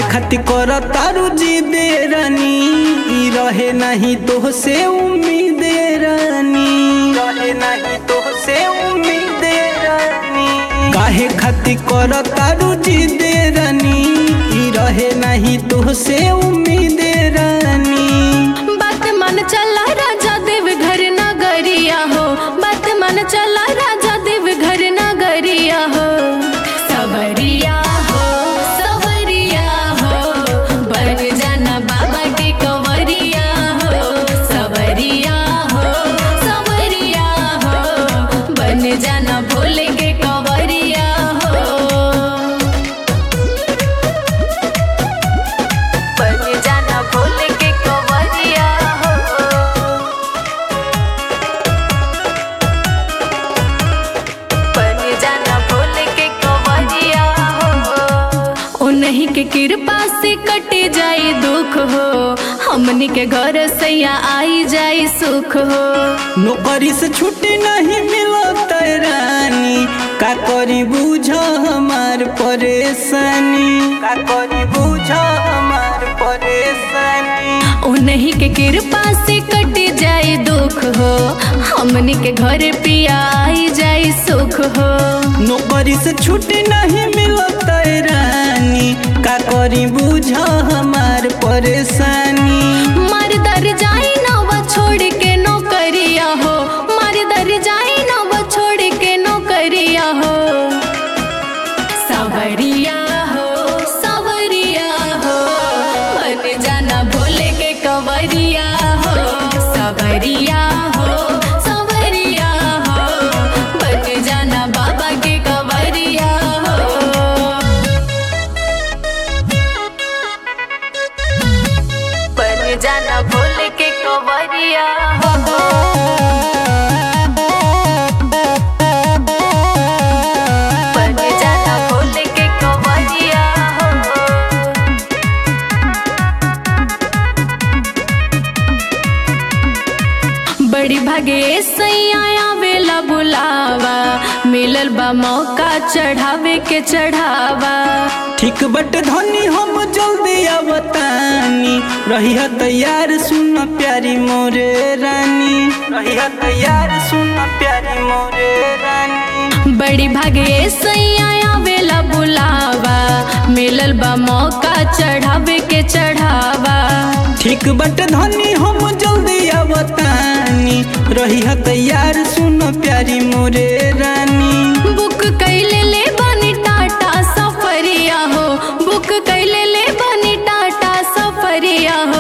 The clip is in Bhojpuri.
खातिर कर तारू जी दे रानी ई रहे नहीं तो से उम्मीद रानी रहे नहीं तो से उम्मीद रानी काहे खातिर कर तारू जी दे रानी ई रहे नहीं तो से उम्मीद रानी बात मन चला राजा देव घर नगरिया हो बात मन चला राजा देव घर नगरिया हो सवरिया हो सवरिया हो बन जाना बाबा के कंवरिया हो सवरिया हो सवरिया हो बन जाना भोले के कंवरिया हो बन जाना भोले के कंवरिया हो बन जाना भोले के कंवरिया हो उन्हीं के कृपा से कटे जाए दुख हो हमनी के घर सैया आई जाए सुख हो नौकरी से छुट्टी नहीं मिलत रानी का करी बुझ हमार परेशानी का करी बुझ हमार परेशानी उन्हीं के कृपा से कटे जाए दुख हो हमनी के घर पिया आई जाए सुख हो नौकरी से छुट्टी नहीं मिलत रानी का करी बुझ हमार परेशानी मर दर जाई नव छोड़ के नौकरिया हो मर दर जाई नव छोड़ के नौकरिया हो सवरिया हो सवरिया हो बन जाना भोले के कंवरिया हो सवरिया हो सवरिया हो बन जाना बाबा के कंवरिया हो बन जाना भोले के कंवरिया हो बन जाना भोले के कंवरिया हो बड़ी भागे सैया आवेला बुलावा मिलल बा मौका चढ़ावे के चढ़ावा ठीक बट धनी हम जल्दी आवतानी रही तैयार सुन प्यारी मोरे रानी रही तैयार सुन प्यारी मोरे रानी बड़ी भागे सैया आवेला बुलावा मिलल बा मौका चढ़ावे के चढ़ावा ठीक बट धनी हम जल्दी आवतानी रही तैयार सुन प्यारी मोरे रानी बुक कैले ले बनी टाटा सफरिया हो बुक कैले ले बनी टाटा सफरिया हो